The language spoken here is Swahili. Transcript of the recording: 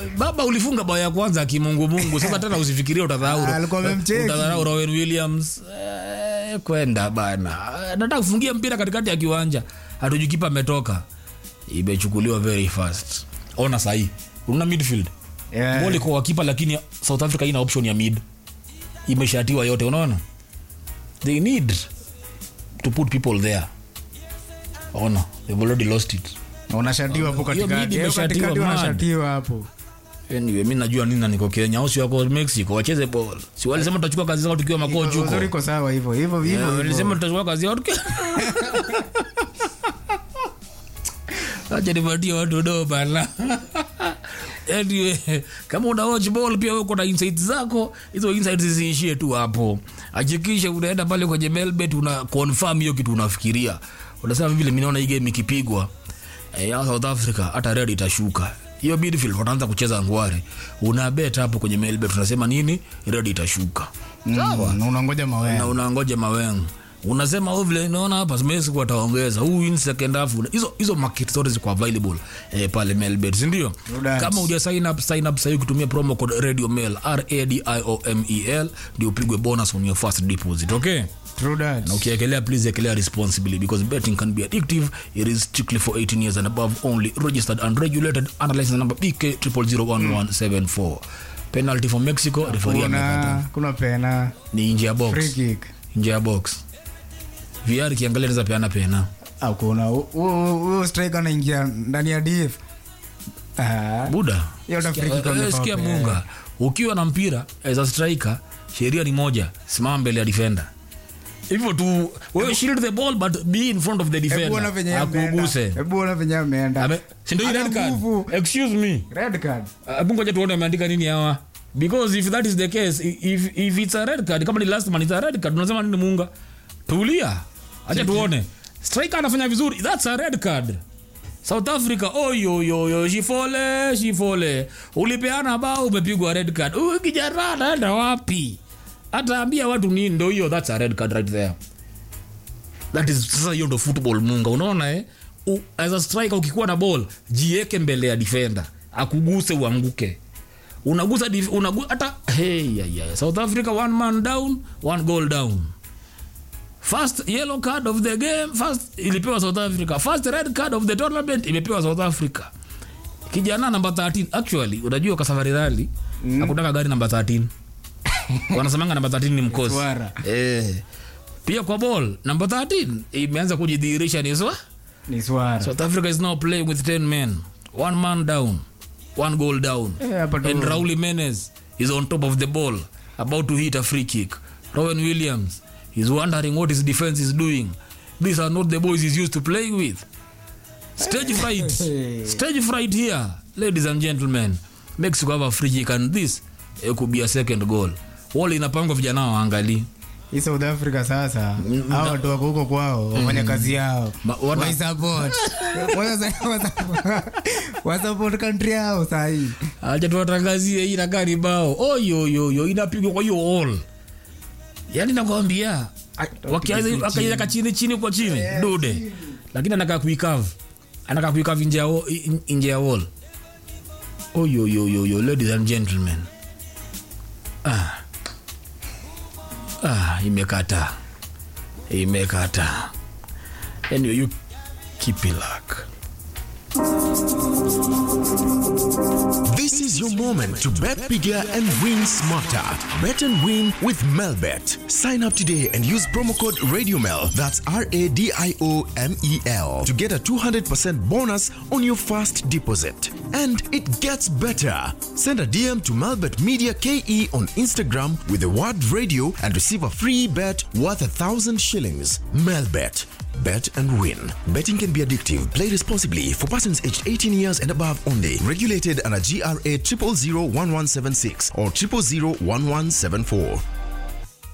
baba ulifunga bao ya kwanza kimungumungu sasa tena usifikirie utadharau Ah, alikuwa amemcheki. utadharau Rowan Williams eh, kwenda bana Eh, nataka kufungia mpira katikati ya kiwanja hatujui kipa ametoka imechukuliwa very fast ona sahi una midfield Yeah. ball iko kwa kipa lakini South Africa ina option ya mid imeshatiwa yote unaona they need to put people there ona they've already lost it unashatiwa hapo Hiyo katikati midi Hiyo imeshatiwa, katikati man. unashatiwa hapo anyway mi najua nini na niko kenya au si wako mexico wacheze ball si walisema tutachukua kazi zao tukiwa makochi huko uzuri iko sawa hivyo hivyo hivyo Eh, hivyo. walisema tutachukua kazi yao tukiwa acha nipatie watu do bana anyway kama una watch ball pia wewe uko na insights zako hizo insights zisiishie tu hapo hakikisha unaenda pale kwenye melbet una confirm hiyo kitu unafikiria unasema vile mimi naona hii game ikipigwa eh, ya South Africa hata red itashuka hiyo midfield wataanza kucheza ngware una bet hapo kwenye melbet unasema nini red itashuka sawa Mm, unangoja na mawe unangoja mawengo unasema oh, vile naona hapa Messi wataongeza huu in second half hizo hizo market zote ziko available eh, pale Melbet si ndio Rudas. kama uja sign up sign up sasa kutumia promo code radio mail r a d i o m e l ndio upigwe bonus on your first deposit okay True that. na ukiekelea please ekelea responsibly because betting can be addictive it is strictly for 18 years and above only registered and regulated under license number bk 0001174 penalty for mexico referee amekata kuna kuna pena ni nje ya box free kick nje ya box VR ikiangalia naweza peana pena hakuna huyo striker anaingia ndani ya df Ah, buda Hiyo ndo free kick Sikia- eh, wamefaa sikia kupeana. munga ukiwa na mpira as a striker sheria ni moja simama mbele ya defender hivyo tu wewe shield the ball but be in front of the hebu ona venye defender ameenda. akuguse hebu ona venye ameenda Ame- si ndio hii Ana red card nguvu. excuse me red card hebu ngoja tuone ameandika nini hawa because if that is the case i- if, if it's a red card kama ni last man it's a red card unasema nini munga tulia acha tuone striker anafanya vizuri that's a red card south africa oyoyoyo shifole shifole ulipeana bao umepigwa red card huyu kijana anaenda wapi ataambia watu nini ndo hiyo that's a red card right there that is sasa hiyo ndo football munga unaona eh U, as a striker ukikuwa na ball jieke mbele ya defender akuguse uanguke unagusa dif- unagu, hata hey, yeah, yeah. south africa one man down one goal down first yellow card of the game first ilipewa south africa first red card of the tournament imepewa south africa kijana namba 13 actually unajua kwa safari rally mm. akutaka gari namba 13 wanasemanga namba 13 ni mkosi Swara. eh. pia kwa ball namba 13 imeanza kujidhihirisha ni swa ni swara south africa is now playing with 10 men one man down one goal down Eh, hapa tu- and Raul Jimenez is on top of the ball about to hit a free kick Rowan Williams is wondering what his defense is doing these are not the boys he's used to playing with stage fright stage fright here ladies and gentlemen Mexico have a free kick and this eh, could be a second goal wall inapangwa vijana waangalie hii south africa sasa hao watu wako huko kwao wafanya kazi yao Ma- wana- waisupport wasupport country yao sahii acha tuwatangazie hii inakaa ni bao oyoyoyo inapigwa kwa hiyo all yani nakwambia wakaiweka chini chini kwa chini dude lakini anakaa kuikav anakaa kuikav nje ya wa- in- nje ya wall oyoyoyoyo ladies and gentlemen ah. Ah, imekata imekata anyway you keep it luck This is your moment to bet bigger and win smarter. Bet and win with Melbet. Sign up today and use promo code RadioMel, that's R A D I O M E L, to get a 200% bonus on your first deposit. And it gets better. Send a DM to Melbet Media KE on Instagram with the word radio and receive a free bet worth a thousand shillings. Melbet. Bet and win. Betting can be addictive. Play responsibly for persons aged 18 years and above only. Regulated under GRA 0001176 or 0001174.